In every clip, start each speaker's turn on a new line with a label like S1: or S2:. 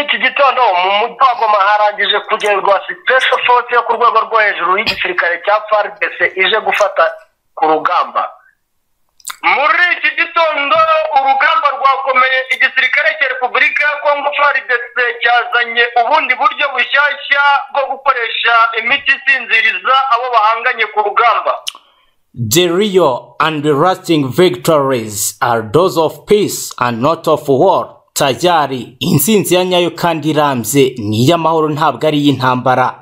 S1: iki gitondo mu mujyi wa goma harangije kugerwa special force yo ku rwego rwo hejuru y'igisirikare cya fardc ije gufata ku rugamba
S2: muri iki gitondo urugamba rwakomeye igisirikare cya repubulika ya kongo frdc cyazanye ubundi buryo bushyashya bwo gukoresha imiti isinziriza abo bahanganye ku rugamba
S3: The real and lasting victories are those of peace and not of war. Tayari, intsinzi ya nyayo kandi irambye ni iy'amahoro ntabwo ari iy'intambara.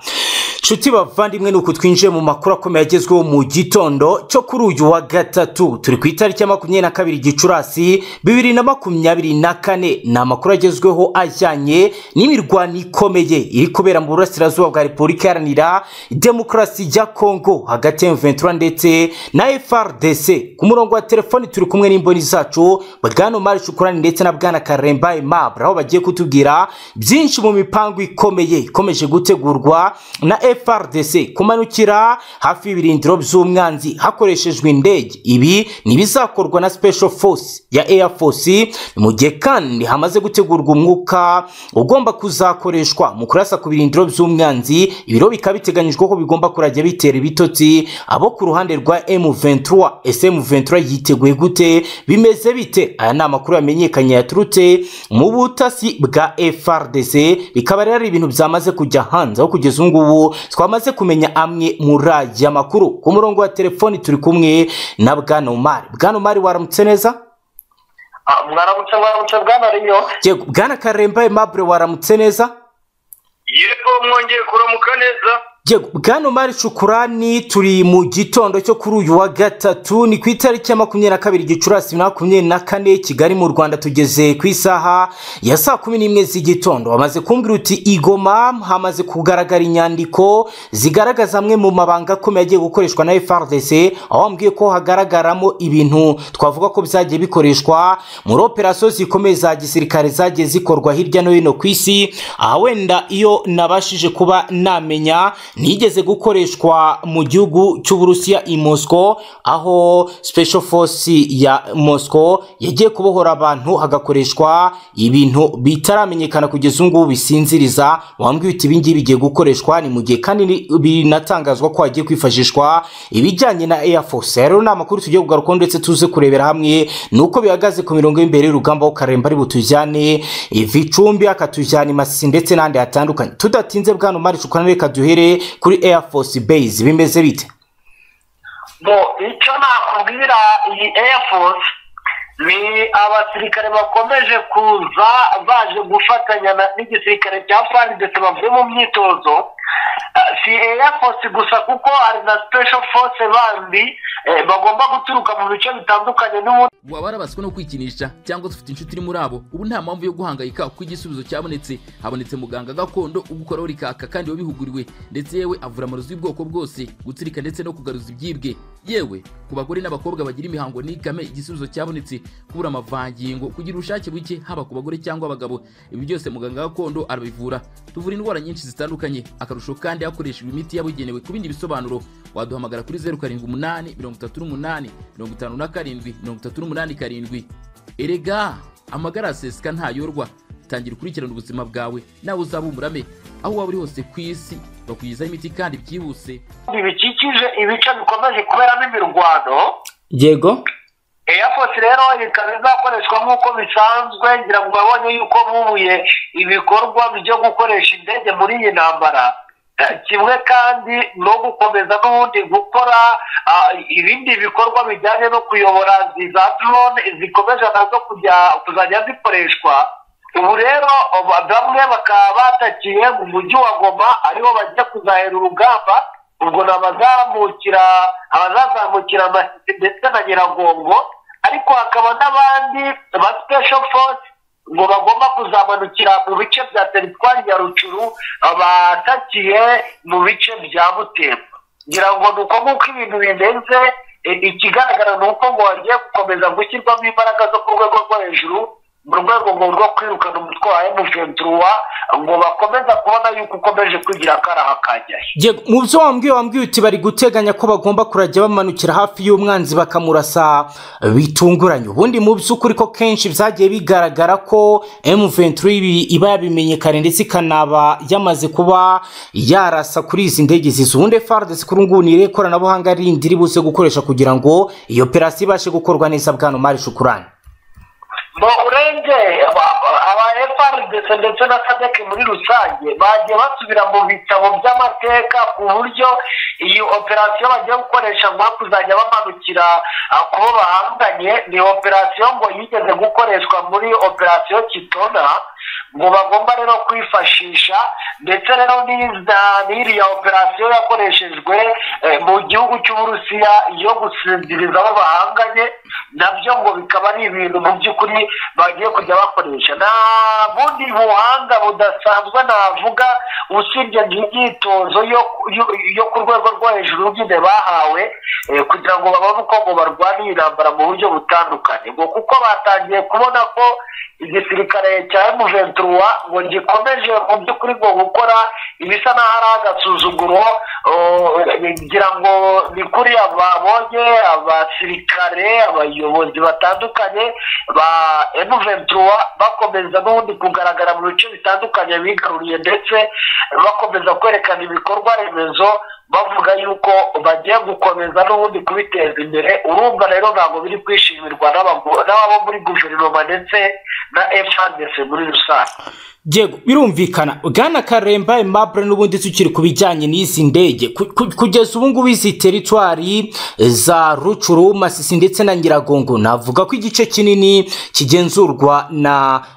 S3: nshuti bavandimwe ni uku twinjiye mu makuru akomeye agezweho mu gitondo cyo kuri uyu wa gatatu turi ku itariki ya makumyabiri na kabiri gicurasi bibiri na makumyabiri na kane ni amakuru agezweho ajyanye n'imirwano ikomeye iri kubera mu burasirazuba bwa repubulika iharanira demokarasi ya kongo hagati ya mventura ndetse na frdc ku murongo wa telefoni turi kumwe n'imboni zacu bwana mari shukurani ndetse na bwana karemba aimable aho bagiye kutubwira byinshi mu mipango ikomeye ikomeje gutegurwa na FRDC kumanukira hafi y'ibirindiro by'umwanzi hakoreshejwe indege ibi ni ibizakorwa na Special Force ya Air Force mu gihe kandi hamaze gutegurwa umwuka ugomba kuzakoreshwa mu kurasa ku birindiro by'umwanzi ibiro bikaba biteganyijwe ko bigomba kurajya bitera ibitotsi abo ku ruhande rwa M23 SM23 yiteguye gute bimeze bite aya ni amakuru yamenyekanye yaturutse mu butasi bwa FRDC bikaba rero ari ibintu byamaze kujya hanze aho kugeza ubu ngubu twamaze kumenya amwe muri aya makuru ku murongo wa telefoni turi kumwe na bwana umari bwana umari waramutse neza
S1: Ah, mwaramutse mwaramutse bwana rinyo
S3: yego bwana karemba aimable waramutse neza
S2: yego mwongeye kuramuka neza
S3: yego bwana umari cukurani turi mu gitondo cyo kuri uyu wa gatatu ni ku itariki ya makumyabiri na kabiri gicurasi bibiri na makumyabiri na kane kigali mu rwanda tugeze ku isaha ya saa kumi n'imwe z'igitondo bamaze kumbwira uti igoma hamaze kugaragara inyandiko zigaragaza amwe mu mabanga akomeye agiye gukoreshwa na frdc aho bambwiye ko hagaragaramo ibintu twavuga ko byagiye bikoreshwa muri operasiyo zikomeye za gisirikare zagiye zikorwa hirya no hino ku isi aha wenda iyo nabashije kuba namenya nigeze gukoreshwa mu gihugu cy'uburusiya i moscow aho special force ya moscow yagiye kubohora abantu hagakoreshwa ibintu bitaramenyekana kugeza ubu ngubu bisinziriza wambwiye uti ibingibi bigiye gukoreshwa ni mu gihe kandi ni- binatangazwa ko hagiye kwifashishwa ibijyanye na air force rero ni amakuru tugiye kugarukaho ndetse tuze kurebera hamwe ni uko bihagaze ku mirongo y'imbere y'urugamba aho karemba ari butujyane ivicumbi akatujyana i masisi ndetse n'ahandi hatandukanye tudatinze bwana umari cukana reka duhere kuri air force base bimeze bite
S1: bo icyo nakubwira iyi air force ni abasirikare bakomeje kuza baje gufatanya na- n'igisirikare cya fardc bavuye mu myitozo Ah, si air force gusa kuko hari na special force bandi eh, bagomba guturuka mu bice bitandukanye n'ubundi
S4: waba warabaswe no kwikinisha cyangwa se ufite inshuti iri muri abo ubu nta mpamvu yo guhangayika kuko igisubizo cyabonetse habonetse muganga gakondo ugukoraho rikaka kandi wabihuguriwe ndetse yewe avura amarozi y'ubwoko bwose gutsirika ndetse no kugaruza ibyibwe yewe ku bagore n'abakobwa bagira imihango n'ikame igisubizo cyabonetse kubura amavangingo kugira ubushake buke haba ku bagore cyangwa abagabo ibi byose muganga gakondo arabivura tuvura indwara nyinshi zitandukanye akarusho kandi hakoreshejwe imiti yabugenewe ku bindi bisobanuro waduhamagara kuri zeru karindwi umunani mirongo itatu n'umunani mirongo itanu na karindwi mirongo itatu n'umunani karindwi erega amagara aseseka ntayorwa tangira ukurikirana ubuzima bwawe nawe uzaba umurame aho waba uri hose ku isi bakugezaho imiti kandi byihuse
S1: bikikije ibice bikomeje kuberamo imirwano
S3: yego
S1: Air Force rero ikaba izakoreshwa nk'uko bisanzwe ngira ngo babonye yuko bubuye ibikorwa byo gukoresha indege muri iyi ntambara Eh, kimwe kandi no gukomeza n'ubundi gukora ah, ibindi bikorwa bijyanye no kuyobora za drone zikomeje nazo kujya kuzajya zikoreshwa ubu rero ba- bamwe bakaba batakiye mu mujyi wa goma ariho bagiye kuzahera urugamba ubwo ni abazamukira abazazamukira amasisi ndetse na nyiragongo ariko hakaba n'abandi ba special force ngo bagomba kuzamanukira mu bice bya teritwari ya rucuru abatakiye mu bice bya butembo ngira ngo ni uko nguko ibintu bimeze e, ikigaragara ni uko ngo hagiye gukomeza gushyirwamo imbaraga zo ku rwego rwo hejuru
S5: mu rwego ngo rwo kwirukana umutwe wa emuventuruwa ngo bakomeza kubona yuko ukomeje kwigira akaraha kajyayo
S3: Ye- mu byo wambwiye wambwiye uti bari guteganya ko bagomba kurajya bamanukira hafi y'umwanzi bakamurasa bitunguranye ubundi mu by'ukuri ko kenshi byagiye bigaragara ko M23 ibi- iba yabimenye kare ndetse ikanaba yamaze kuba yarasa kuri izi ndege zizo ubundi FARDC kuri ubu ngubu ni irihe koranabuhanga rindi riri buze gukoresha kugira ngo iyo operasiyo ibashe gukorwa neza bwana Mari Shukurani
S5: ngo urenge aba- aba FRDC ndetse na sadec muri rusange bagiye basubira mu bitabo by'amateka ku buryo iyi operasiyo bagiye gukoresha ngo aho kuzajya bamanukira ah, ku bo bahanganye ni operasiyo ngo yigeze gukoreshwa muri operasiyo kitona ngo bagomba rero kwifashisha ndetse rero n'iza- n'iriya operasiyo yakoreshejwe eh, mu gihugu cy'uburusiya yo gusinziriza abo bahanganye nabyo ngo bikaba ari ibintu mu by'ukuri bagiye kujya bakoresha nta bundi buhanga budasanzwe navuga usibye nk'imyitozo yo, yo, yo ku rwego rwo hejuru nyine bahawe eh, kugira ngo babone uko ngo barwane iyi ntambara mu buryo butandukanye ngo kuko batangiye kubona ko igisirikare cya emuventuruwa ngo gikomeje mu by'ukuri ngo gukora ibisa n'aho ari agasuzuguro oh, ngira ngo ni kuri ababonye abasirikare abayobozi batandukanye ba emuventuruwa bakomeza n'ubundi kugaragara mu bice bitandukanye bigaruriye ndetse bakomeza kwerekana ibikorwa remezo bavuga yuko bagiye gukomeza n'ubundi kubiteza imbere urumva rero ntabwo biri kwishimirwa n'abago- n'abo muri guverinoma ndetse na frdc muri rusange
S3: Diego, birumvikana bwana karemba aimable n'ubundi tukiri ku bijyanye n'izi ndege Ku- ku- kugeza ubu ngubu izi teritwari za rucuru masisi ndetse na nyiragongo navuga ko igice kinini kigenzurwa na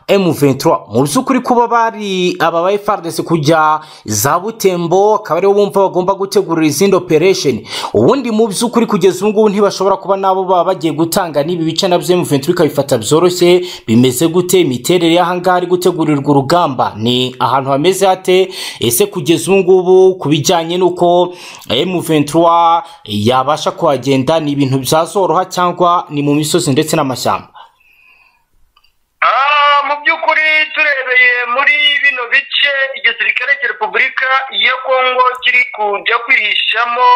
S3: m23 mu by'ukuri kuba bari aba ba frdc kujya za butembo akaba aribo bumva bagomba gutegurira izindi operation ubundi mu by'ukuri kugeza ubu ngubu ntibashobora kuba nabo baba bagiye gutanga n'ibi bice nabyo m23 ikabifata byoroshye bimeze gute imiterere y'ahangaha ari gutegurirwa urugamba ni ahantu hameze hate ese kugeza ubu ngubu ku bijyanye n'uko m23 yabasha kuhagenda ni ibintu byazoroha cyangwa ni mu misozi ndetse n'amashyamba
S1: Ah, mu by'ukuri turebeye muri bino bice igisirikare cya repubulika ya kongo kiri kujya kwihishamo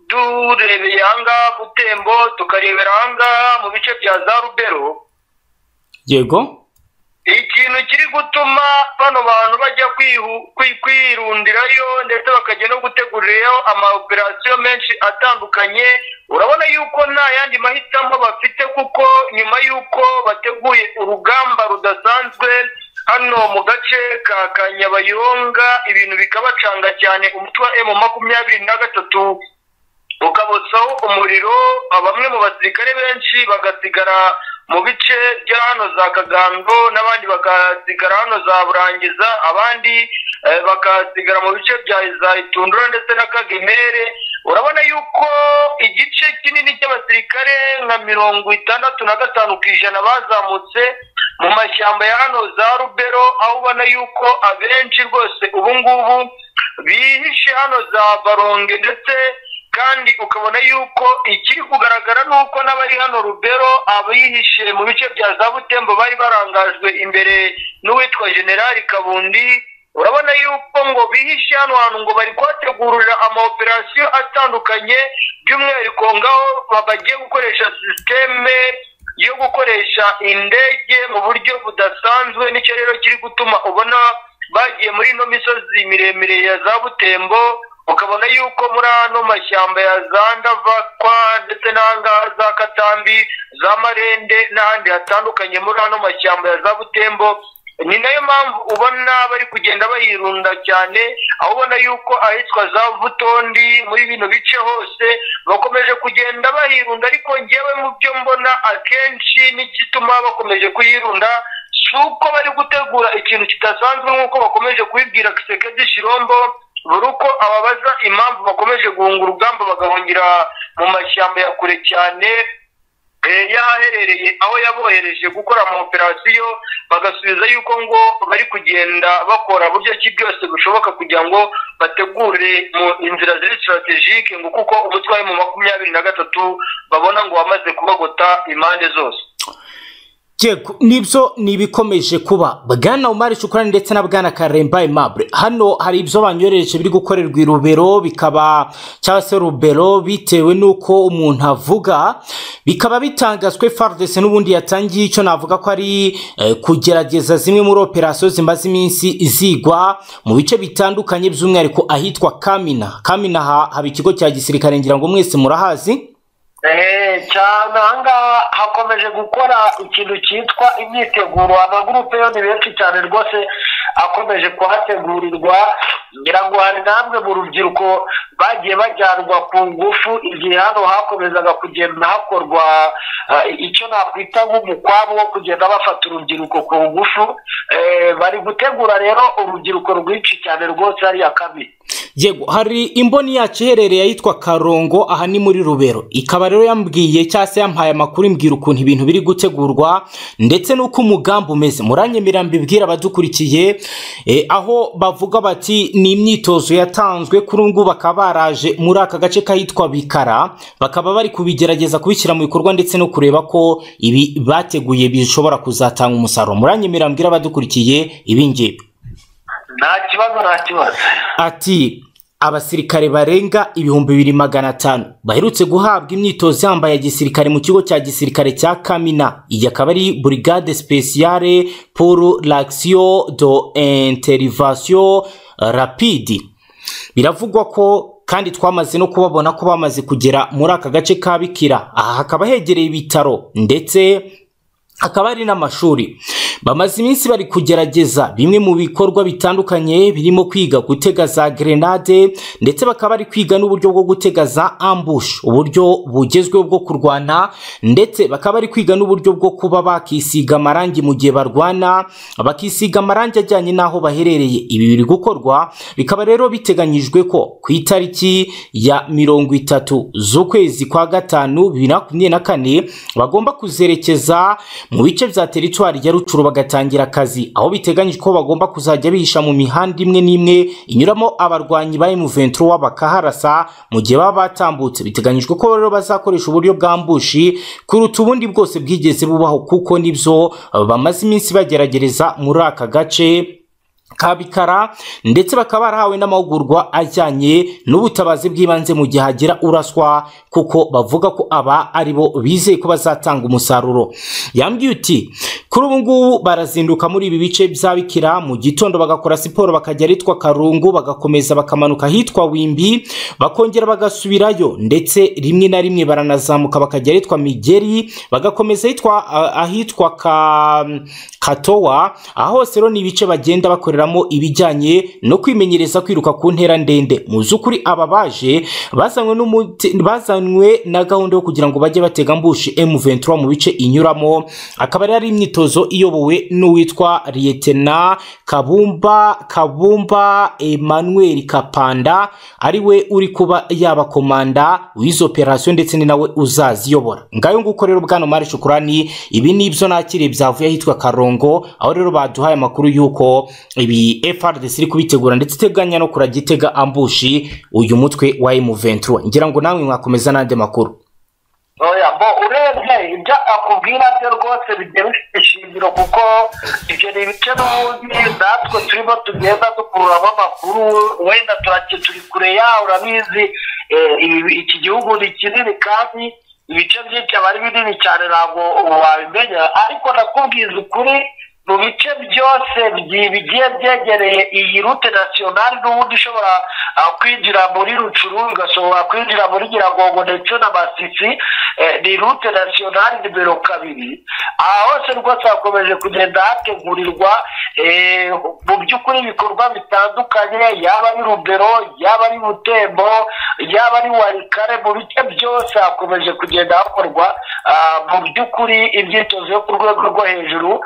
S1: turebeye ahangaha butembo tukarebera ahangaha mu bice bya za rubero
S3: yego
S1: ikintu kiri gutuma bano bantu bajya kwihu- kwi- kwirundirayo ndetse bakajya no gutegurirayo amaoperasiyo menshi atandukanye urabona yuko nta yandi mahitamo bafite kuko nyuma y'uko bateguye urugamba rudasanzwe hano mu gace ka kanyabayonga ibintu bikabacanga cyane umutwe wa emu makumyabiri na gatatu ukabotsaho umuriro bamwe mu basirikare benshi bagasigara mu bice bya hano za kagando n'abandi bagasigara hano za burangiza abandi eh, bagasigara mu bice bya za itundura ndetse na kagemere urabona yuko igice kinini cy'abasirikare nka mirongo itandatu na gatanu ku ijana bazamutse mu mashyamba ya hano za rubero aho ubona yuko abenshi rwose ubu ngubu bihishe hano za baronge ndetse kandi ukabona yuko ikiri kugaragara ni uko n'abari hano rubero abihishe mu bice bya za butembo bari barangajwe imbere n'uwitwa generali kabundi urabona yuko ngo bihishe hano hantu ngo bari kuhategurira amaoperasiyo atandukanye by'umwihariko ngaho bagiye gukoresha sisiteme yo gukoresha indege mu buryo budasanzwe nicyo rero kiri gutuma ubona bagiye muri ino misozi miremire ya za butembo ukabona yuko muri ano mashyamba ya za ndavakwa ndetse n'ahangaha za katambi za marende n'ahandi hatandukanye muri ano mashyamba ya za butembo ni nayo mpamvu ubona bari kugenda bayirunda cyane aho ubona yuko ahitwa za vutondi muri bino bice hose bakomeje kugenda bayirunda ariko ngewe mu byo mbona akenshi n'igituma bakomeje kuyirunda si uko bari gutegura ikintu kidasanzwe nk'uko bakomeje kubibwira gisekedi shirombo buri uko ababaza impamvu bakomeje guhunga urugamba bagahungira mu mashyamba ya kure cyane eh, y'ahaherereye aho yabohereje gukora ama operasiyo bagasubiza yuko ngo bari kugenda bakora buryo ki byose bushoboka kugira ngo bategure mu inzira ziri sitratejike ngo kuko umutwe mu makumyabiri na gatatu babona ngo wamaze kubagota impande zose
S3: Yego nibyo ni ibikomeje kuba bwana umari shukurani ndetse na bwana karemba aimable hano hari ibyo banyohereje biri gukorerwa i rubero bikaba cyangwa se rubero bitewe n'uko umuntu avuga bikaba bitangazwe fardese n'ubundi yatangiye icyo navuga ko ari eh, kugerageza zimwe muri operasiyo zimaze iminsi zigwa mu bice bitandukanye by'umwihariko ahitwa kamina kamina ha- haba ikigo cya gisirikare ngira ngo mwese murahazi
S1: Eh, cyane ahangaha hakomeje gukora ikintu cyitwa imyiteguro amagurupe yo ni benshi cyane rwose akomeje kuhategurirwa ngira ngo hari namwe mu rubyiruko bagiye bajyanwa ku ngufu igihe hano hakomezaga kugenda hakorwa eh, icyo nakwita nk'umukwabu wo kugenda bafata urubyiruko ku ngufu Eh, bari gutegura rero urubyiruko rwinshi cyane rwose hariya kabiri
S3: yego hari imboni yacu iherereye ahitwa karongo aha ni muri rubero ikaba rero yambwiye cyangwa se yampaye amakuru imbwira ukuntu ibintu biri gutegurwa ndetse n'uko umugambi umeze muranyemera mbibwira abadukurikiye eh, aho bavuga bati ni imyitozo yatanzwe kuri ubu ngubu bakaba baraje muri aka gace kahitwa bikara bakaba bari kubigerageza kubishyira mu bikorwa ndetse no kureba ko ibi bateguye bishobora kuzatanga umusaruro muranyemera mbwira abadukurikiye ibingibi
S1: nta kibazo nta kibazo
S3: ati abasirikare barenga ibihumbi bibiri magana atanu baherutse guhabwa imyitozo yambaye ya gisirikare mu kigo cya gisirikare cya kamina iyi akaba ari burigade speciale pour l'action de intervention rapide biravugwa ko kandi twamaze no kubabona ko bamaze kugera muri aka gace ka bikira aha hakaba hegereye ibitaro ndetse hakaba hari n'amashuri bamaze iminsi bari kugerageza bimwe mu bikorwa bitandukanye birimo kwiga gutega za grenade ndetse bakaba bari kwiga n'uburyo bwo gutega za ambush uburyo bugezweho bwo kurwana ndetse bakaba bari kwiga n'uburyo bwo kuba bakisiga amarangi mu gihe barwana bakisiga amarangi ajyanye n'aho baherereye ibi biri gukorwa bikaba rero biteganyijwe ko ku itariki ya mirongo itatu z'ukwezi kwa gatanu bibiri na makumyabiri na kane bagomba kuzerekeza mu bice bya teritwari ya rucuru bagatangira akazi aho biteganyijwe ko bagomba kuzajya bihisha mu mihanda imwe n'imwe inyuramo abarwanyi ba M23 bakaharasa mu gihe baba batambutse biteganyijwe ko rero bazakoresha uburyo bwa mbushi kuruta ubundi bwose bwigeze bubaho kuko nibyo bamaze iminsi bageragereza muri aka gace kabikara ndetse bakaba barahawe n'amahugurwa ajyanye n'ubutabazi bw'ibanze mu gihe hagira uraswa kuko bavuga ko aba ari bo bizeye ko bazatanga umusaruro yambwiye uti kuri ubu ngubu barazinduka muri ibi bice bya bikira mu gitondo bagakora siporo bakajya ahitwa karungu bagakomeza bakamanuka ahitwa wimbi bakongera bagasubirayo ndetse rimwe na rimwe baranazamuka bakajya ahitwa migeri bagakomeza ahitwa ahitwa ka katowa aha hose rero ni ibice bagenda bakoreramo ibijyanye no kwimenyereza kwiruka ku ntera ndende mu by'ukuri aba baje bazanywe n'umuti- bazanywe na gahunda yo kugira ngo bajye batega mbushi M23 mu bice inyuramo akaba rero ari imyitozo iyobowe n'uwitwa Lieutenant Kabumba Kabumba Emmanuel Kapanda ariwe uri kuba yaba komanda w'izo operasiyo ndetse ni nawe uzaziyobora ngayo nguko rero bwana Mari Shukurani ibi ni ibyo nakiriye byavuye ahitwa Karongo aho rero baduhaye amakuru y'uko ibi FRDC iri kubitegura ndetse iteganya no kuragitega ambushi uyu mutwe wa M23 ngira ngo namwe mwakomeza n'andi makuru
S1: oya bo urebye ibyo akubwira byo rwose bigiye bifite ishingiro kuko ibyo ni ibice n'ubundi natwe turimo tugenda dukururamo amakuru wenda turake turi kure yawe urabizi eh, ibi- iki gihugu ni kinini kandi ibice byinshi aba ari binini cyane ntabwo ubu wabimenya ariko nakubwiza ukuri mu bice byose byi- bigiye byegereye iyi rute nasiyonari n'ubundi ishobora ah, kwinjira muri rucuru igashobora kwinjira muri nyiragongo ndetse na masisi eh, ni rute nasiyonari nimero kabiri aha hose rwose hakomeje kugenda hategurirwa eh, mu by'ukuri ibikorwa bitandukanye yaba ari rubero yaba ari butembo yaba ari warikare mu bice byose hakomeje kugenda hakorwa ah, mu by'ukuri imyitozo yo ku rwego rwo hejuru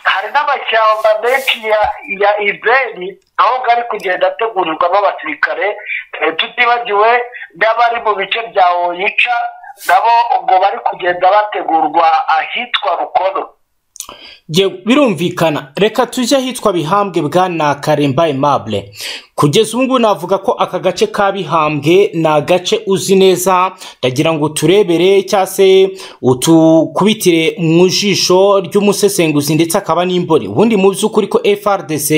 S1: hari n'amashyamba menshi ya ya ibeni aho gari kugenda ategurirwamo abasirikare eh, tutibagiwe n'abari mu bice bya oyica nabo ubwo bari kugenda bategurwa ahitwa rukono
S3: Yewe, birumvikana reka tujye ahitwa bihambwe bwana karemba aimable kugeza ubu ngubu navuga ko aka gace ka bihambwe ni agace uzi neza ndagira ngo turebere cyangwa se utukubitire mu jisho ry'umusesenguzi ndetse akaba n'imboni ubundi mu by'ukuri ko frdc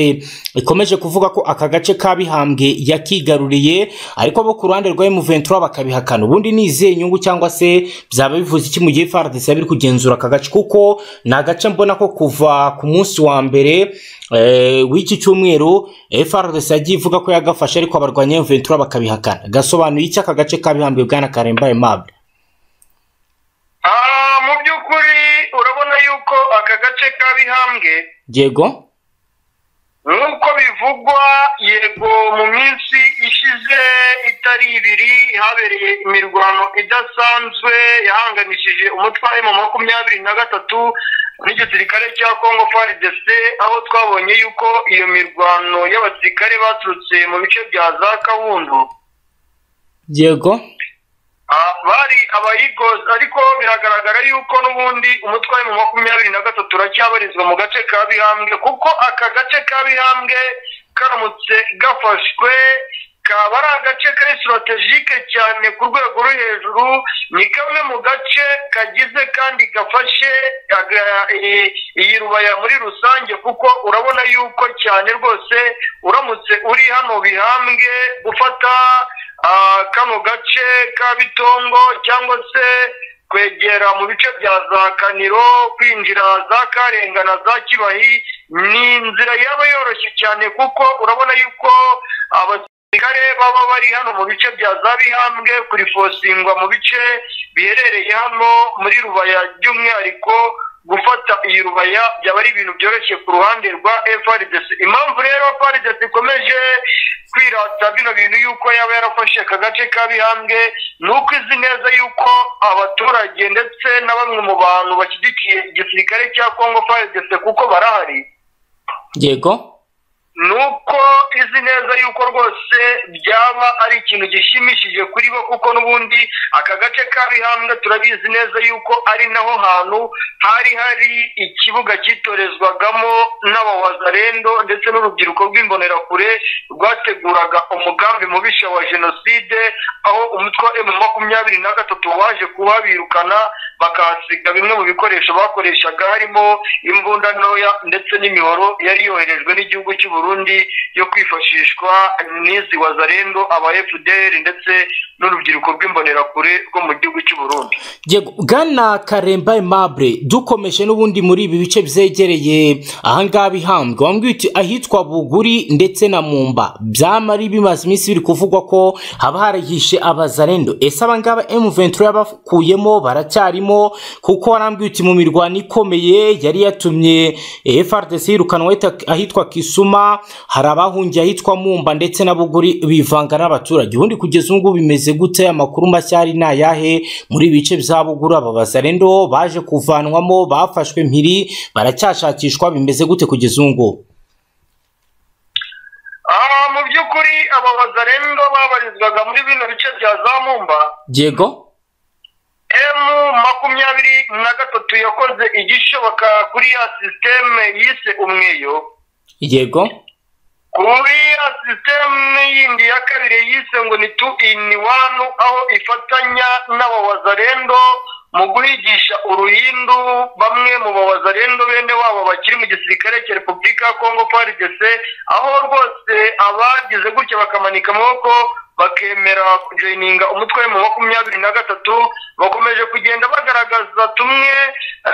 S3: ikomeje kuvuga ko aka gace ka bihambwe yakigaruriye ariko bo ku ruhande rwa m23 bakabihakana ubundi ni izihe nyungu cyangwa se byaba bivuze iki mu gihe frdc yaba iri kugenzura aka gace kuko ni agace mbona ko kuva ku munsi wa mbere eh, w'iki cyumweru frdc yagiye ivuga ko yagafashe ariko abarwanya m23 bakabihakana gasobanuye iki aka gace ka bihambwe bwana karemba aimable
S1: Ah, mu by'ukuri urabona yuko aka gace ka bihambwe
S3: yego
S1: nk'uko bivugwa yego mu minsi ishize itari ibiri habereye imirwano idasanzwe yahanganishije umutwe mu makumyabiri na gatatu n'igisirikare cya congo frdc aho twabonye yuko iyo mirwano y'abasirikare baturutse mu bice bya za kawundu
S3: yego
S1: Ah, bari abayigozi ariko biragaragara yuko n'ubundi umutwe mu makumyabiri na gatatu uracyabarizwa mu gace ka bihambwe kuko aka gace ka bihambwe karamutse gafashwe kaba ari agace kari strategike cyane ku rwego rwo hejuru ni kamwe mu gace kagize kandi gafashe aga- i- iyi rubaya muri rusange kuko urabona yuko cyane rwose uramutse uri hano bihambwe gufata ah, kano gace ka bitongo cyangwa se kwegera mu bice bya za kaniro kwinjira za karenga na za kibahi ni inzira yaba yoroshye cyane kuko urabona yuko abasirikare baba bari hano mu bice bya za bihambwe kurifosingwa mu bice biherereye hano muri rubaya by'umwihariko gufata iyi rubaya byaba ari ibintu byoroshye ku ruhande rwa FRDC impamvu rero FRDC ikomeje kwirata bino bintu yuko yaba yarafashe aka gace ka bihambwe ni uko izi neza yuko abaturage ndetse na bamwe mu bantu bashyigikiye igisirikare cya Congo FRDC kuko barahari
S3: yego
S1: nuko izi neza yuko rwose byaba ari ikintu gishimishije kuri bo kuko n'ubundi aka gace ka bihambwe turabizi neza yuko ari naho hantu hari hari ikibuga cyitorezwagamo n'abawazarendo ndetse n'urubyiruko rw'imbonerakure rwateguraga umugambi mubisha wa jenoside aho umutwe wa emu makumyabiri na gatatu waje kuhabirukana bakahasiga bimwe mu bikoresho bakoreshaga harimo imbunda ntoya ndetse n'imihoro yari yoherejwe n'igihugu cy'u Burundi yo kwifashishwa n'izi wazarendo aba FDL ndetse n'urubyiruko rw'imbonerakure rwo mu gihugu cy'u Burundi
S3: Yego, Bwana Karemba Aimable dukomeje n'ubundi muri ibi bice byegereye ahangaha bihambwe wambwiye uti ahitwa Buguri ndetse na Mumba byama ari bimaze iminsi biri kuvugwa ko haba harahishe abazarendo ese abangaba M23 yabakuyemo baracyarimo kuko warambwiye uti mu mirwano ikomeye yari yatumye eh, FRDC yirukanwa ahita- ahitwa Kisuma hari abahungiye ahitwa Mumba ndetse na Buguri bivanga n'abaturage ubundi kugeza ubu ngubu bimeze gute amakuru mashya ari ni ayahe muri ibi bice bya Buguru aba bazarendo baje kuvanwamo bafashwe mpiri baracyashakishwa bimeze gute kugeza ubu ngubu
S1: aha mu by'ukuri aba wazarendo babarizwaga muri bino bice bya za mumba
S3: yego
S1: emu makumyabiri na gatatu yakoze igishoboka kuri ya sisiteme yise umweyo
S3: yego
S1: kuri ya sisiteme yindi ya kabiri yise ngo ni tu ini wanu aho ifatanya n'abawazarendo mu guhigisha uruhindu bamwe mu bawazarendo bene wabo bakiri mu gisirikare cya repubulika ya kongo frdc aho rwose abagize gutya bakamanika amaboko bakemera kujoyininga umutwe mu makumyabiri na gatatu bakomeje kugenda bagaragaza tumwe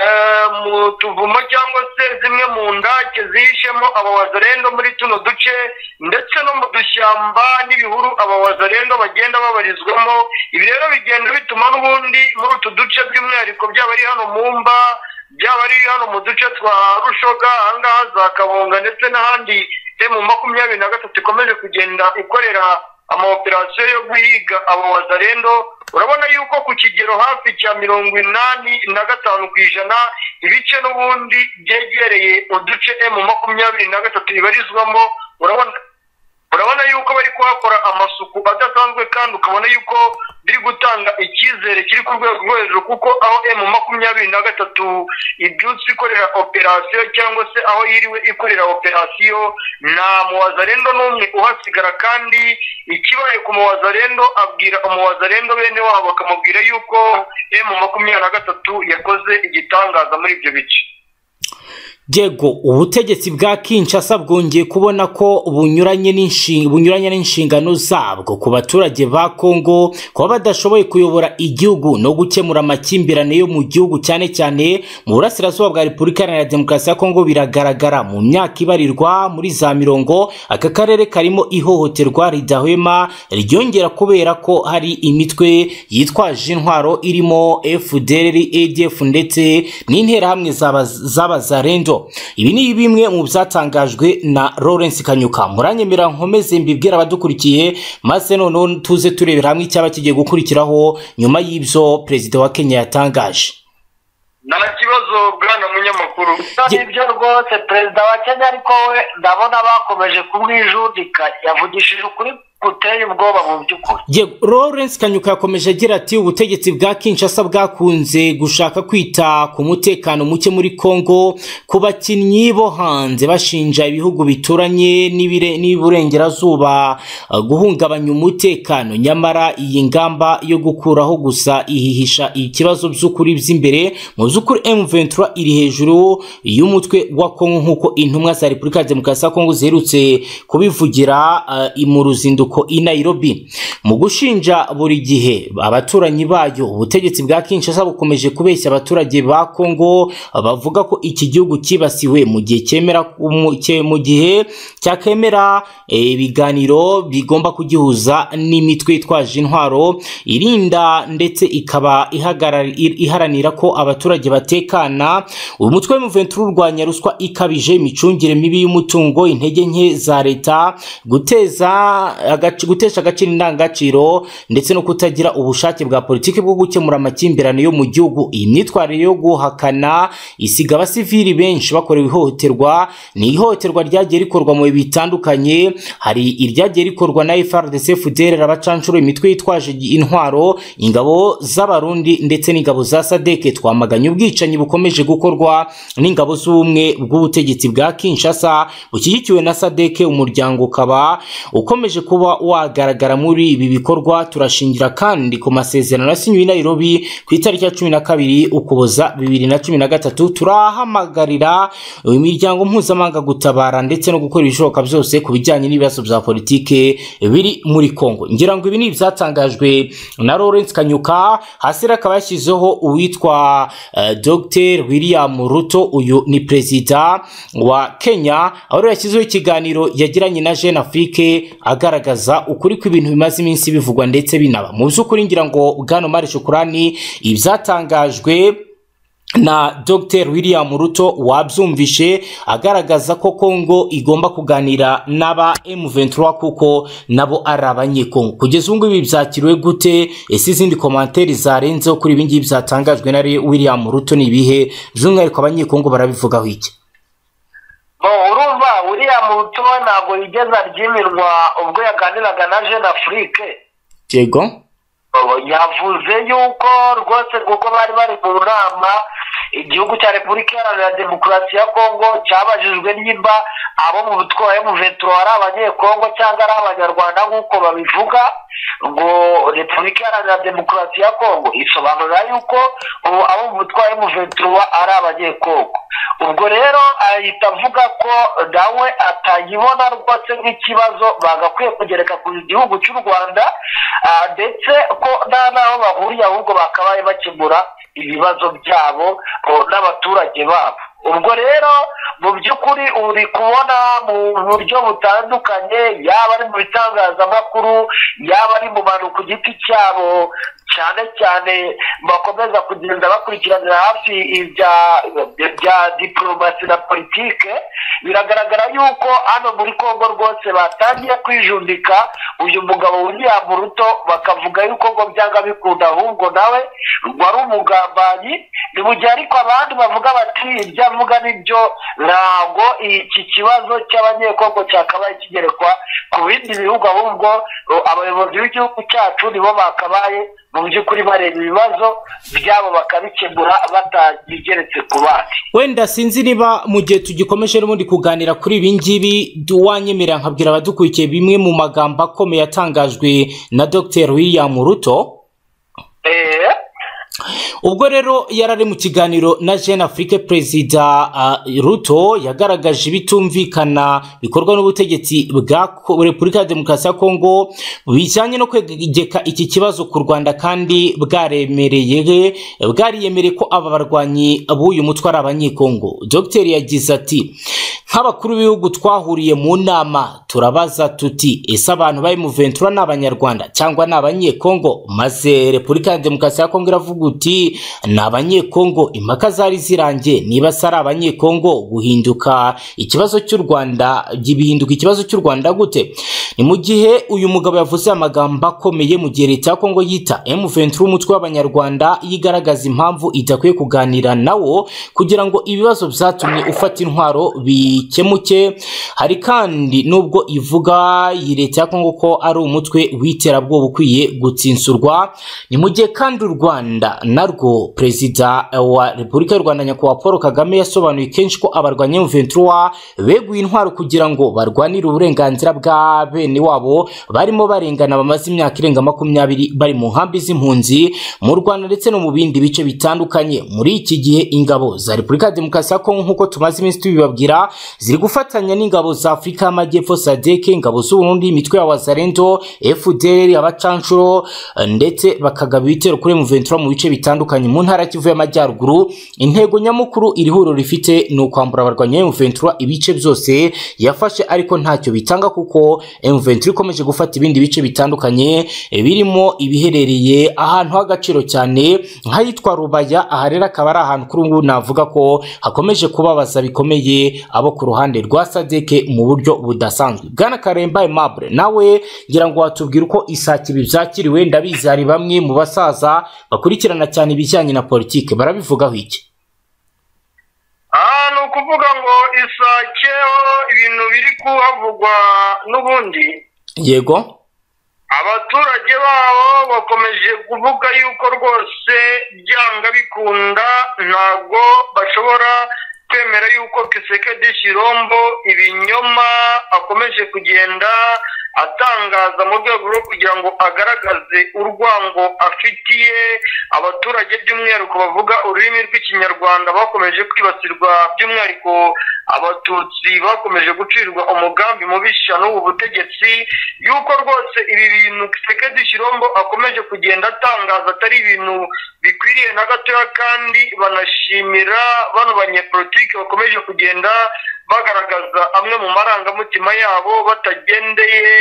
S1: eh, mu tuvumo cyangwa se zimwe mu ndake zihishemo abawazarendo muri tuno duce ndetse no mu dushyamba n'ibihuru abawazarendo bagenda babarizwamo ibi rero bigenda bituma n'ubundi muri utu duce by'umwihariko byaba ari hano mu mba byaba ari hano mu duce twa rushoga ahangaha za kabunga ndetse n'ahandi emu makumyabiri na gatatu ikomeje kugenda ikorera amaoperasiyo yo guhiga abo wazarendo urabona yuko ku kigero hafi cya mirongo inani na gatanu ku ijana ibice n'ubundi byegereye uduce emu makumyabiri na gatatu bibarizwamo urabona urabona yuko bari kuhakora amasuku adasanzwe kandi ukabona yuko biri gutanga icyizere kiri ku rwego rwo hejuru kuko aho emu makumyabiri na gatatu ibyutse ikorera operasiyo cyangwa se aho yiriwe ikorera operasiyo nta muwazarendo n'umwe uhasigara kandi ikibaye ku muwazarendo abwira umuwazarendo bene wabo akamubwira yuko emu makumyabiri na gatatu yakoze igitangaza muri ibyo bice
S3: Diego ubutegetsi bwa Kinshasa bwongeye kubona ko bunyuranye n'inshinga bunyuranye n'inshingano zabwo ku baturage ba Kongo kuba badashoboye kuyobora igihugu no gukemura amakimbirane yo mu gihugu cyane cyane mu burasirazuba bwa Repubulika Iharanira Demokarasi ya Kongo biragaragara mu myaka ibarirwa muri za mirongo aka karere karimo ihohoterwa ridahwema ryongera kubera ko hari imitwe yitwaje intwaro irimo FDLR ADF ndetse n'interahamwe zaba z'abazarendo ibi ni bimwe mu byatangajwe na Lawrence Kanyuka muranyemera nkomeze mbibwira abadukurikiye maze noneho tuze turebera hamwe icyaba kigiye gukurikiraho nyuma y'ibyo perezida wa Kenya yatangaje
S1: nta kibazo bwana munyamakuru
S5: nibyo rwose perezida wa kenya ariko we ndabona bakomeje kumwijundika yavugishije ukuri guteye ubwoba mu by'ukuri
S3: Ye- Lawrence Kanyuka yakomeje agira ati ubutegetsi bwa Kinshasa bwakunze gushaka kwita ku mutekano muke muri Kongo ku bakinnyi bo hanze bashinja ibihugu bituranye n'ibire- n'iburengerazuba eh, guhungabanya umutekano nyamara iyi ngamba yo gukuraho gusa ihihisha ikibazo by'ukuri by'imbere mu by'ukuri M23 iri hejuru y'umutwe wa Kongo nk'uko intumwa za Repubulika ya Demokarasi ya Kongo ziherutse kubivugira eh, mu ruzinduko urubyiruko i Nairobi mu gushinja buri gihe abaturanyi bayo ubutegetsi bwa Kinshasa bukomeje kubeshya abaturage ba Kongo bavuga ko iki gihugu kibasiwe mu gihe cyemera mu- cye- mu gihe cyakemera eh, ibiganiro bigomba kugihuza n'imitwe itwaje intwaro irinda ndetse ikaba ihagarara- i- iharanira ko abaturage batekana uyu mutwe w'umuventura urwanya ruswa ikabije imicungire mibi y'umutungo intege nke za leta guteza agaci- gutesha agaciro indangagaciro ndetse no kutagira ubushake bwa politiki bwo gukemura amakimbirane yo mu gihugu iyi myitwarire yo guhakana isiga abasivili benshi bakorewe ihohoterwa ni ihohoterwa ryagiye rikorwa mu bihe bitandukanye hari iryagiye rikorwa na FRDC FDLR abacanshuro imitwe yitwaje intwaro ingabo z'abarundi ndetse n'ingabo za sadeke twamaganye ubwicanyi bukomeje gukorwa n'ingabo z'ubumwe bw'ubutegetsi bwa Kinshasa bushyigikiwe na sadeke umuryango ukaba ukomeje kuba wagaragara muri ibi bikorwa turashingira kandi ku masezerano yasinywe i Nairobi ku itariki ya cumi na kabiri ukuboza bibiri na cumi na gatatu turahamagarira imiryango mpuzamahanga gutabara ndetse no gukora ibishoboka byose ku bijyanye n'ibibazo bya politike biri muri Kongo ngira ngo ibi ni ibyatangajwe na Lawrence Kanyuka hasi rero akaba yashyizeho uwitwa eh, Dr William Ruto uyu ni perezida wa Kenya aho rero yashyizeho ikiganiro yagiranye na Jeune Afrique agaragaza ukuri kw'ibintu bimaze iminsi bivugwa ndetse binaba mu by'ukuri ngira ngo Bwana Omar Shukurani ibyatangajwe na Dr William Ruto wabyumvishe agaragaza ko Kongo igomba kuganira n'aba M23 kuko nabo ari abanyekongo kugeza ubu ngubu byakiriwe gute ese izindi komanteri zarenzeho kuri ibi ngibi byatangajwe na Re- William Ruto ni ibihe by'umwihariko abanyekongo barabivugaho iki
S5: Bo, urumva uriya muhutu we ntabwo yigeze aryimirwa ubwo yaganiraga na jeune afrique
S3: Yego
S5: Bo, yavuze yuko rwose kuko bari bari mu nama igihugu cya repubulika iharanira demokarasi ya kongo cyabajijwe nimba abo mu butwaye mu veturo ari abanyekongo cyangwa ari abanyarwanda nk'uko babivuga ngo repubulika iharanira demokarasi ya kongo isobanura yuko ubu abo mu butwaye mu veturo ari abanyekongo ubwo rero ahita avuga ko nawe atayibona rwose nk'ikibazo bagakwiye kugereka ku gihugu cy'u rwanda ah, ndetse ko nta n'aho bahuriye ahubwo bakabaye bakemura ibibazo byabo o, n'abaturage babo ubwo rero mu by'ukuri uri kubona mu buryo butandukanye yaba ari mu bitangazamakuru yaba ari mu bantu ku giti cyabo cyane cyane bakomeza kugenda bakurikiranira hafi ibya bya diporomasi na politike biragaragara yuko hano muri congo rwose batangiye kwijundika uyu mugabo william ruto bakavuga yuko ngo byanga bikunda ahubwo nawe wari umugambanyi ni mu gihe ariko abandi bavuga bati ibyo avuga nibyo ntabwo iki kibazo cy'abanyekongo cyakabaye kigerekwa ku bindi bihugu ahubwo uh, abayobozi b'igihugu cyacu nibo bakabaye mu by'ukuri bareba ibibazo byabo bakabikemura batabigeretse ku bandi
S3: wenda sinzi niba mu gihe tugikomeje n'ubundi kuganira kuri ibi ngibi du- wanyemera nkabwira abadukurikiye bimwe mu magambo akomeye yatangajwe na dr william ruto
S5: Eh,
S3: ubwo rero yari ari mu kiganiro na jeanne afurike perezida uh, ruto yagaragaje ibitumvikana bikorwa n'ubutegetsi bwa Ko- repubulika ya demokarasi ya kongo bijyanye no kwegeka iki kibazo ku rwanda kandi bwaremereye bwariyemereye ko aba barwanyi b'uyu mutwe ari abanyekongo dr yagize ati nk'abakuru b'ibihugu twahuriye mu nama turabaza tuti ese abantu bari mu ventura ni abanyarwanda cyangwa ni abanyekongo maze repubulika ya demokarasi ya kongo iravuga uti ni abanyekongo impaka zari zirangiye niba se ari abanyekongo guhinduka ikibazo cy'u rwanda bihinduka ikibazo cy'u rwanda gute ni mu gihe uyu mugabo yavuze amagambo akomeye mu gihe leta ya kongo yita m ventura umutwe w'abanyarwanda yigaragaza impamvu idakwiye kuganira nawo kugira ngo ibibazo byatumye ufata intwaro bikemuke hari kandi nubwo ivuga iyi leta ya kongo ko ari umutwe w'iterabwoba ukwiye gutsinsurwa ni mu gihe kandi u rwanda narwo perezida wa repubulika y'u rwanda nyakubahwa paul kagame yasobanuye kenshi ko abarwanya ventura beguye intwaro kugira ngo barwanire uburenganzira bwa bene wabo barimo barengana bamaze imyaka irenga makumyabiri bari mu nkambi z'impunzi mu rwanda ndetse no mu bindi bice bitandukanye muri iki gihe ingabo za repubulika ya demokarasi ya kongo nk'uko tumaze iminsi tubibabwira ziri gufatanya n'ingabo za afurika y'amajyepfo sadeke ingabo z'uburundi imitwe ya wazarendo fdr abacanshuro eh, ndetse bakagaba ibitero kuri muventura mu bice bitandukanye mu ntara ya kivu y'amajyaruguru intego nyamukuru iri huriro rifite ni ukwambura abarwanyi ba muventura ibice byose yafashe ariko ntacyo bitanga kuko muventura ikomeje gufata ibindi bice bitandukanye eh, birimo ibiherereye ahantu h'agaciro cyane nk'ahitwa rubaya aha rero akaba ari ahantu kuri ubu ngubu navuga ko hakomeje kubabaza bikomeye abo ku ruhande rwa sadeke mu buryo budasanzwe bwana karemba aimable nawe ngira ngo watubwire uko isake ibi byakiriwe ndabizi hari bamwe mu basaza bakurikirana cyane ibijyanye na politike barabivugaho iki
S1: aha ni ukuvuga ngo isakeho ibintu biri kuhavugwa n'ubundi
S3: yego
S1: abaturage babo bakomeje kuvuga yuko rwose byanga bikunda ntabwo bashobora kwemera yuko kisekedi kirombo ibinyoma akomeje kugenda atangaza mu rwego rwo kugira ngo agaragaze urwango afitiye abaturage by'umwihariko bavuga ururimi rw'ikinyarwanda bakomeje kwibasirwa by'umwihariko abatutsi bakomeje gucirwa umugambi mubisha n'ubu butegetsi yuko rwose ibi bintu kisekedi kirombo akomeje kugenda atangaza atari ibintu bikwiriye na gatoya kandi banashimira bano banyepolitike bakomeje kugenda bagaragaza amwe mu marangamutima yabo batagendeye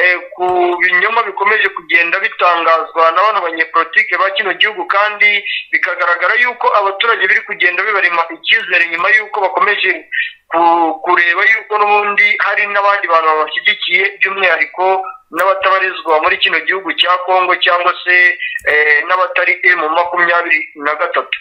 S1: eh, ku binyoma bikomeje kugenda bitangazwa na bano banyepolitike ba kino gihugu kandi bikagaragara yuko abaturage biri kugenda bibarema icyizere nyuma y'uko bakomeje ku- kureba yuko n'ubundi hari n'abandi bantu babashyigikiye by'umwihariko n'abatabarizwa muri kino gihugu cya kongo cyangwa se eh, n'abatari emu makumyabiri na gatatu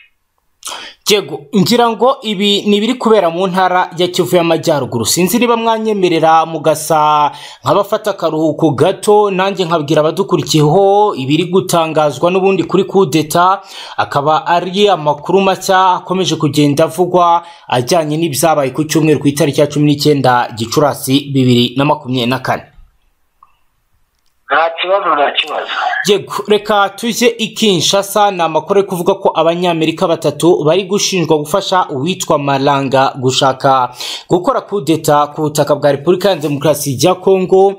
S3: yego ngira ngo ibi ni ibiri kubera mu ntara ya kivu y'amajyaruguru sinzi niba mwanyemerera mugasa nk'abafata akaruhuko gato nanjye nkabwira abadukurikiyeho ibiri gutangazwa n'ubundi kuri kudeta akaba ari amakuru mashya akomeje kugenda avugwa ajyanye n'ibyabaye ku cyumweru ku itariki ya cumi n'icyenda gicurasi bibiri na makumyabiri na kane
S5: nta kibazo nta kibazo
S3: yego reka tujye i kinshasa ni amakuru ari kuvuga ko abanyamerika batatu bari gushinjwa gufasha uwitwa maranga gushaka gukora kudeta ku butaka bwa repubulika ya demokarasi ya kongo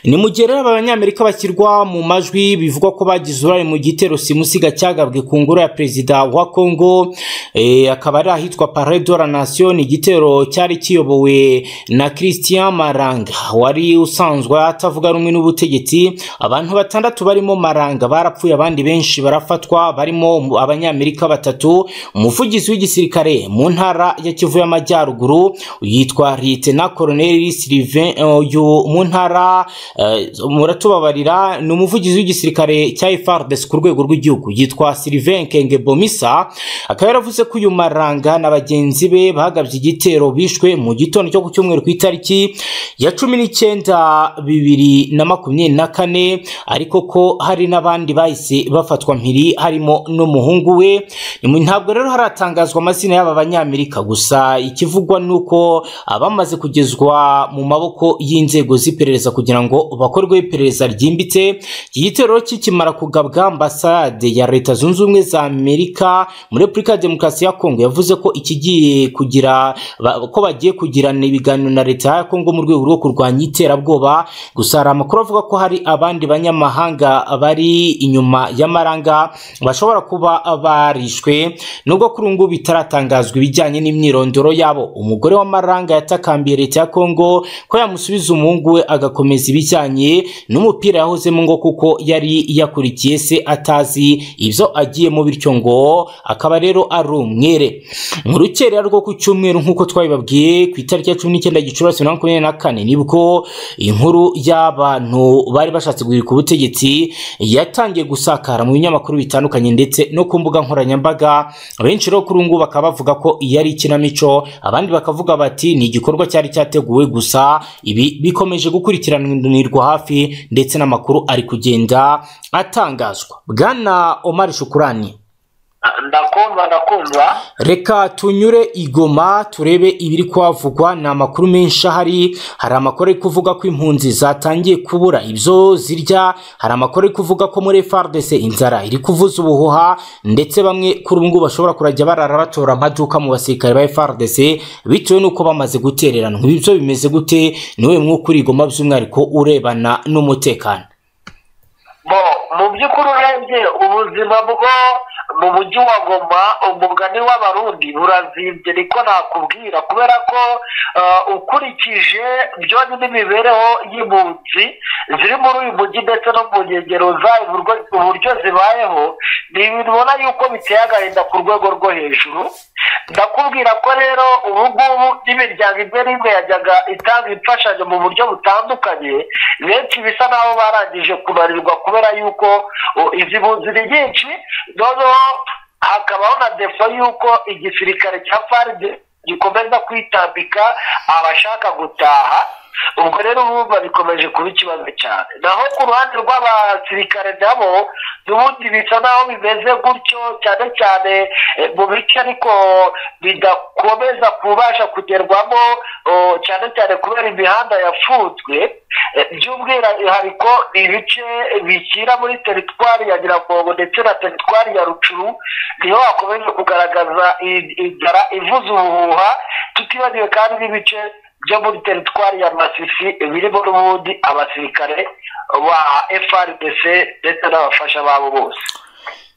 S3: ni mu gihe rero aba banyamerika bashyirwa mu majwi bivugwa ko bagize uruhare mu gitero simusiga cyagabwe ku ngoro ya perezida wa kongo eh, akaba ari ahitwa pare de la nation igitero cyari kiyobowe na christian maranga wari usanzwe atavuga rumwe n'ubutegetsi abantu batandatu barimo maranga barapfuye abandi benshi barafatwa barimo abanyamerika batatu umuvugizi w'igisirikare mu ntara ya kivu y'amajyaruguru yitwa litena koroneli sylvain uyu mu ntara eh, muratubabarira ni umuvugizi w'igisirikare cya FARDC ku rwego rw'igihugu yitwa Sylvain Kenge Bomisa akaba yaravuze ko uyu maranga na bagenzi be bagabye igitero bishwe mu gitondo cyo ku cyumweru ku itariki ya cumi n'icyenda bibiri na makumyabiri na kane ariko ko hari n'abandi bahise bafatwa mpiri harimo n'umuhungu we Ni- ntabwo rero haratangazwa amazina y'aba banyamerika gusa ikivugwa ni uko abamaze kugezwa mu maboko y'inzego z'iperereza kugira ngo bakorweho iperereza ryimbitse iki gitero kikimara kugabwa ambasade ya leta zunze ubumwe za amerika muri repubulika ya demokarasi ya kongo yavuze ko ikigiye kugira ba- ko bagiye kugirana ibiganiro na leta ya kongo mu rwego rwo kurwanya iterabwoba gusa hari amakuru avuga ko hari abandi banyamahanga bari inyuma y'amaranga bashobora kuba barishwe nubwo kuri ubu ngubu bitaratangazwa ibijyanye n'imyirondoro yabo umugore w'amaranga yatakambiye leta ya kongo ko yamusubiza umuhungu we agakomeza ibijyanye n'umupira yahozemo ngo kuko yari yakurikiye se atazi ibyo agiyemo bityo ngo akaba rero ari umwere mu rukerera rwo ku cyumweru nk'uko twabibabwiye ku itariki ya cumi n'icyenda gicurasi bibiri na makumyabiri na kane nibwo inkuru y'abantu bari bashatse guhirika ubutegetsi yatangiye gusakara mu binyamakuru bitandukanye ndetse no ku mbuga nkoranyambaga benshi rero kuri ubu ngubu bakaba bavuga ko iyo ari ikinamico abandi bakavuga bati ni igikorwa cyari cyateguwe gusa ibi bikomeje gukurikiranirwa hafi ndetse n'amakuru ari kugenda atangazwa bwana omar shukurani
S5: ndakumva ndakumva
S3: reka tunyure i Goma turebe ibiri kuhavugwa ni amakuru menshi ahari hari amakuru ari kuvuga ko impunzi zatangiye kubura ibyo zirya hari amakuru ari kuvuga ko muri FARDC inzara iri kuvuza ubuhuha ndetse bamwe kuri ubu ngubu bashobora kurajya barara batora amaduka mu basirikare ba FARDC bitewe n'uko bamaze gutereranwa ibi byo bimeze gute niwe mwuka uri i Goma by'umwihariko urebana n'umutekano
S5: bo mu by'ukuri urebye ubuzima bwo mu mujyi wa goma umugani w'abarundi burazimbye niko nakubwira kubera ko eh, ukurikije byonyine n'imibereho y'impunzi ziri muri uyu mujyi ndetse no mu nkengero zayo uburyo- uburyo zibayeho ni ibintu ubona yuko biteye agahinda ku rwego rwo hejuru ndakubwira ko rero ubu ngubu n'imiryango imwe n'imwe yajyaga itanga imfashanyo mu buryo butandukanye benshi bisa n'aho barangije kubarirwa kubera yuko o, izi bunzi ni nyinshi noneho hakabaho na defo y'uko igisirikare cya faride gikomeza kwitambika abashaka gutaha ubwo rero urumva bikomeje kuba ikibazo cyane naho ku ruhande rw'abasirikare nabo n'ubundi bisa naho bimeze gutyo cyane cyane eh, mu bice ariko bidakomeza kubasha kugerwamo oh, cyane cyane kubera imihanda yafunzwe Eh, by'umwihariko ni ibice bishyira muri teritwari ya nyiragongo ndetse na teritwari ya rucuru niho hakomeje kugaragaza i- inzara ivuza ubuhuha tutibagiwe kandi n'ibice byo muri teritwari ya masisi birimo n'ubundi abasirikare ba frdc ndetse n'abafasha babo bose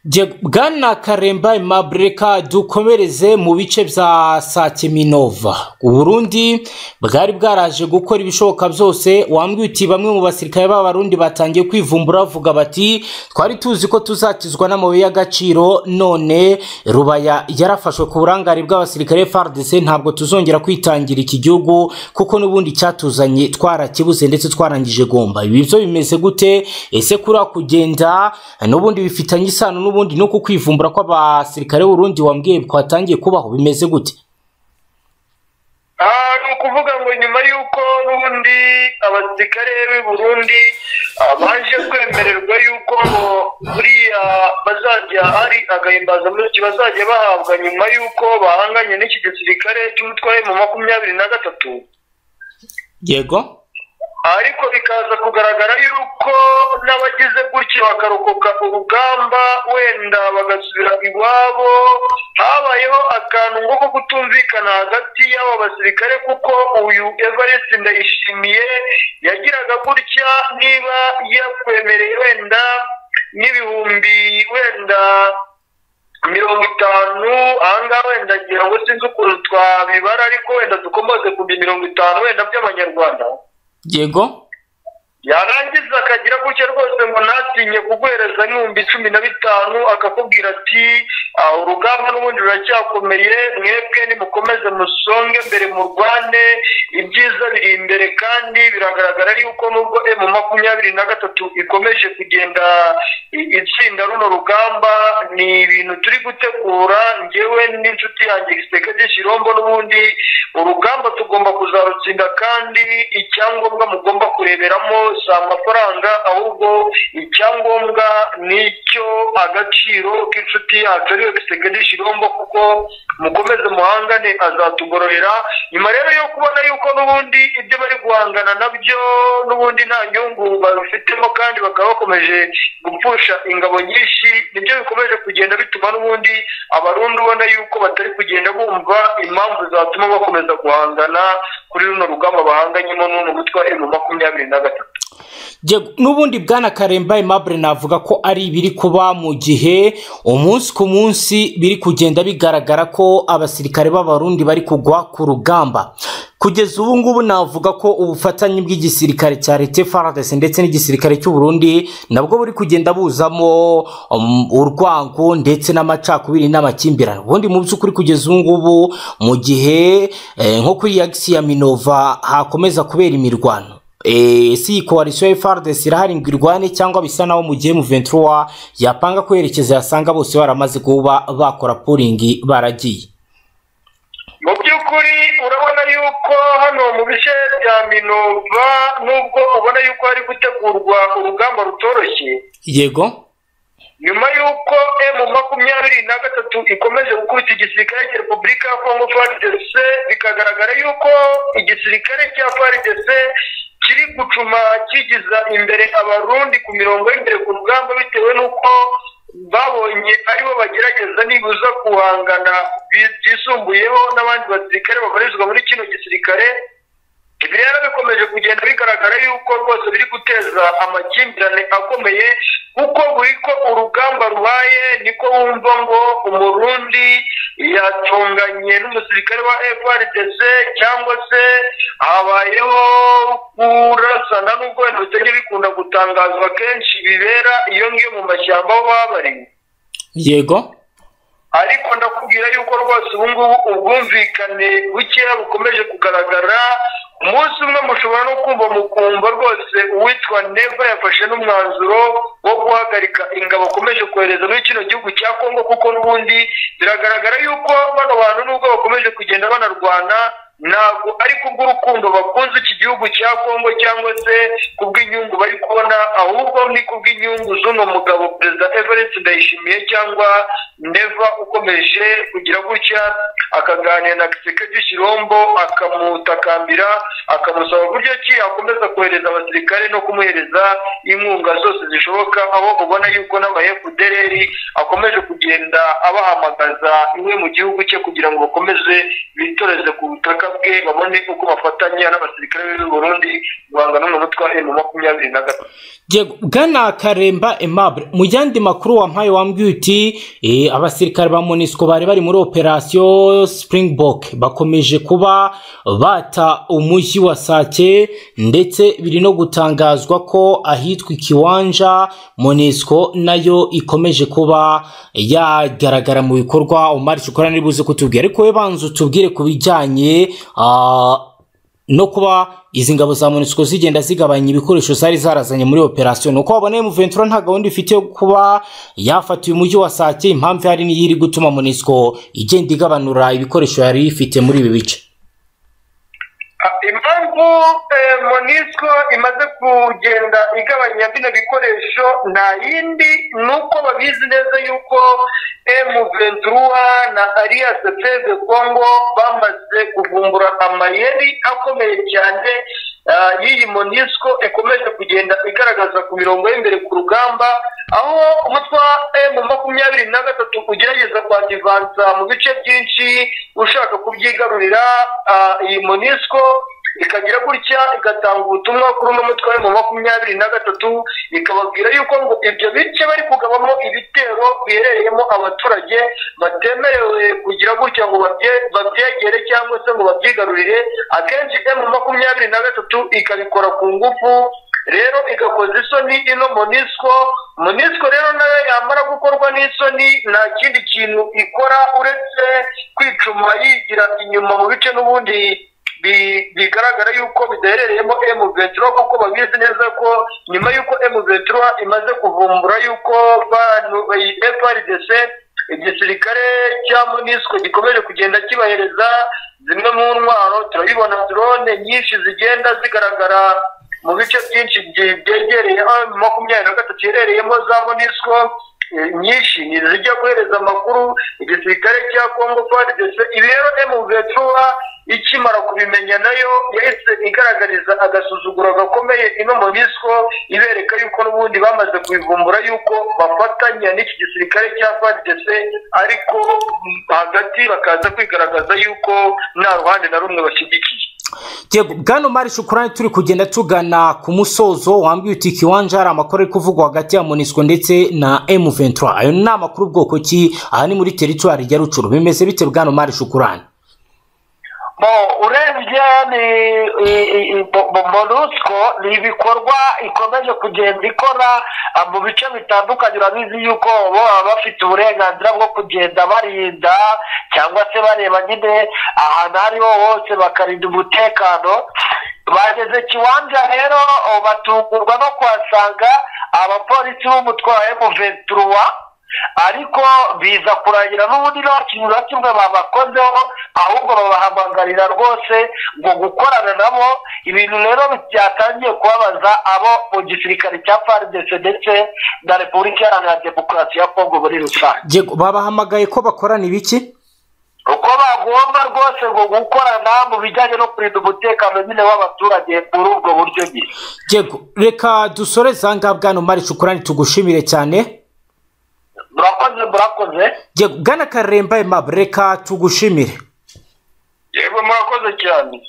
S3: Je- bwana karemba mabreka dukomereze mu bice bya sakiminova uburundi bwari bwaraje gukora ibishoboka byose wambwiye uti bamwe mu basirikare b'abarundi batangiye kwivumbura bavuga bati twari tuzi ko tuzakizwa n'amabuye y'agaciro none rubaya yarafashwe ku burangare bw'abasirikare fardc ntabwo tuzongera kwitangira iki gihugu kuko n'ubundi cyatuzanye twarakibuze ndetse twarangije gomba ibi byo bimeze gute ese kuri kugenda n'ubundi bifitanye isano n'ubundi nuko kwivumbura kw'abasirikare b'urundi wambwiye kwatangiye kubaho bimeze gute
S1: Ah, ni ukuvuga ngo nyuma y'uko n'ubundi abasirikare b'i burundi ah, baje kwemererwa y'uko ngo buriya bazajya ari agahimbazamuzi bazajya bahabwa nyuma y'uko bahanganye n'iki gisirikare cy'umutware mu makumyabiri na gatatu
S3: yego
S1: ariko bikaza kugaragara yuko n'abagize gutya bakarokoka urugamba wenda bagasubira iwabo habayeho akantu nko ko kutumvikana hagati y'abo basirikare kuko uyu evariste ndayishimiye yagiraga gutya niba yakwemereye wenda n'ibihumbi wenda mirongo itanu ahangaha wenda ngira ngo sinzi ukuntu twabibara ariko wenda dukomoze ku mirongo itanu wenda by'amanyarwanda
S3: yego
S1: yarangiza akagira gutya rwose ngo natinye kuguhereza n'ibihumbi cumi na bitanu akakubwira ati "Ah, urugamba n'ubundi ruracyakomeye mwebwe nimukomeze musonge mbere murwane ibyiza biri imbere kandi biragaragara yuko nubwo emu makumyabiri na gatatu ikomeje kugenda i- itsinda runo rugamba ni ibintu turi gutegura njyewe n'inshuti yanjye giseke cy'ikirombo n'ubundi urugamba tugomba kuzarutsinda kandi icyangombwa mugomba kureberamo si amafaranga ahubwo icyangombwa ni icyo agaciro k'inshuti yacu ariyo giseke cy'ikirombo kuko mukomeze muhangane azatugororera nyuma rero yo kubona yuko n'ubundi ibyo bari guhangana nabyo n'ubundi nta nyungu babifitemo kandi bakaba bakomeje gupfusha ingabo nyinshi nibyo bikomeje kugenda bituma n'ubundi abarundi ubona yuko batari kugenda bumva impamvu zatuma bakomeza guhangana kuri runo rugamba bahanganyemo n'uno mutwa emu makumyabiri na gatatu
S3: Yego, n'ubundi bwana karemba aimable navuga ko ari ibiri kuba mu gihe umunsi ku munsi biri kugenda bigaragara ko abasirikare b'abarundi bari kugwa ku rugamba kugeza ubu ngubu navuga ko ubufatanye bw'igisirikare cya leta FARDC ndetse n'igisirikare cy'uburundi nabwo buri kugenda buzamo um, urwango ndetse n'amacakubiri n'amakimbirane ubundi mu by'ukuri kugeza ubu ngubu mu gihe eh, nko kuri yagisi ya minova hakomeza kubera imirwano Eh, si iyi koalisiyo ya FARDC irahari ngo irwane cyangwa bisa naho mu gihe M23 yapanga kwerekeza yasanga bose baramaze kuba bakora puringi baragiye
S1: mu by'ukuri urabona yuko hano mu bice bya minova nubwo ubona yuko hari gutegurwa urugamba rutoroshye
S3: yego
S1: nyuma y'uko emu makumyabiri na gatatu ikomeje gukubita igisirikare cya repubulika ya kongo faridc bikagaragara y'uko igisirikare cya faridc kiri gucuma kigiza imbere abarundi ku mirongo y'imbere ku rugamba bitewe n'uko babonye aribo bagerageza nibuza guhangana bi- byisumbuyeho n'abandi basirikare babarizwa muri kino gisirikare ibi rero bikomeje kugenda bigaragara yuko rwose biri guteza amakimbirane akomeye kuko buri ko urugamba rubaye niko wumva ngo umurundi yatunganye n'umusirikare wa FRDC cyangwa se habayeho kurasana n'ubwo wenda bitajya bikunda gutangazwa kenshi bibera iyo ngiyo mu mashyamba aho baba bari
S3: yego
S1: ariko ndakubwira yuko rwose ubu ngubu ubwumvikane bukeya bukomeje kugaragara umunsi umwe mushobora no kumva mukumva rwose uwitwa neva yafashe n'umwanzuro wo guhagarika ingabo akomeje kohereza muri kino gihugu cya kongo kuko n'ubundi biragaragara yuko bano bantu nubwo bakomeje kugenda banarwana ntabwo ari kubw'urukundo bakunze iki gihugu cya kongo cyangwa se kubw'inyungu bari kubona ahubwo ni kubw'inyungu z'uno mugabo perezida everest ndayishimiye cyangwa neva ukomeje kugira gutya akaganira na kisekedi kirombo akamutakambira akamusaba uburyo ki akomeza kohereza abasirikare no kumuhereza inkunga zose zishoboka aho ubona yuko n'amayefudereri akomeje kugenda abahamagaza iwe mu gihugu cye kugira ngo bakomeze bitoreze ku butaka bwe babone uko bafatanya n'abasirikare b'u Burundi guhangana n'umutwa emu makumyabiri na gatatu
S3: yego bwana karemba aimable mu yandi makuru wampaye wambwiye uti eh, abasirikare ba monisco bari bari muri operasiyo springbok bakomeje kuba bata umujyi wa sake ndetse biri no gutangazwa ko ahitwa ikiwanja monisco nayo ikomeje kuba yagaragara mu bikorwa umari shokora ntibuze kutubwira ariko we banza utubwire ku bijyanye ah, no kuba izi ngabo za monisco zigenda zigabanya ibikoresho zari zarazanye muri operasiyo nuko wabona M23 nta gahunda ifite yo kuba yafatiye umujyi wa sake impamvu hari niyo iri gutuma monisco igenda igabanura ibikoresho yari ifite muri ibi bice
S1: Ah, impamvu eh, monisco imaze kugenda igabanya bino bikoresho nta yindi ni uko babizi neza yuko M23 na Alliance Fleuve Congo bamaze kuvumbura amayeri akomeye cyane ah, y'iyi monisco ikomeje kugenda igaragaza ku mirongo y'imbere ku rugamba aho umutwa mu makumyabiri na gatatu ugerageza kwadivansa mu bice byinshi ushaka kubyigarurira ah, iyi monisco ikagira gutya igatanga ubutumwa kuri uno mutwe mu makumyabiri na gatatu ikababwira yuko ngo ibyo bice bari kugabamo ibitero biherereyemo abaturage batemerewe kugira gutya ngo babye- babyegere cyangwa se ngo babyigarurire akenshi emu makumyabiri na gatatu ikabikora ku ngufu rero igakoza isoni ino monisco monisco rero nayo yamara gukorwa n'isoni nta kindi kintu ikora uretse kwicuma yigira inyuma mu bice n'ubundi bi- bigaragara yuko bidaherereyemo emu vetro kuko babizi neza ko nyuma y'uko emu vetro imaze kuvumbura yuko frdc igisirikare cya monisco gikomeje kugenda kibahereza zimwe mu ntwaro turabibona drone nyinshi zigenda zigaragara mu bice byinshi bye- byegereye aho makumyabiri na gatatu iherereyemo za monisco eh, nyinshi ni zijya kohereza amakuru igisirikare cya congo frdc ibi rero emuvetruwa ikimara kubimenya nayo yahise igaragariza agasuzuguro gakomeye ino monisco ibereka yuko n'ubundi bamaze kubivumbura yuko bafatanya n'iki gisirikare cya frdc ariko mm, hagati bakaza kwigaragaza yuko nta ruhande na rumwe bashyigikiye
S3: yego bwana mari shukurani turi kugenda tugana ku musozo wambwiye uti ikiwanja hari amakuru ari kuvugwa hagati ya monisco ndetse na m23 ayo ni amakuru ubwoko ki aha ni muri teritwari ya rucuru bimeze bite bwana mari shukurani
S5: bo urebye ni i- i- i- bo- bo- monusco ni ibikorwa ikomeje kugenda ikora ah, mu bice bitandukanye urabizi yuko bo baba bafite uburenganzira bwo kugenda barinda cyangwa se bareba nyine ahantu ariho hose bakarinda umutekano bageze kiwanja rero oh, batungurwa no kuhasanga abapolisi b'umutwe wa M23 ariko biza kurangira n'ubundi nta kintu na kimwe babakozeho ahubwo babahamagarira rwose ngo gukorana nabo ibintu rero byatangiye kubabaza abo mu gisirikare cya fardese ndetse na repubulika iharanira demokarasi ya kongo muri rusange
S3: yego babahamagaye ko bakorana ibiki
S5: uko bagomba rwose ngo gukorana mu bijyanye no kurinda umutekano nyine w'abaturage muri ubwo buryo nyine
S3: yego reka dusoreze aha ngaha bwana mari shukurani tugushimire cyane
S5: murakoze murakoze
S3: yego bwana karemba emab reka tugushimire
S1: yego murakoze cyane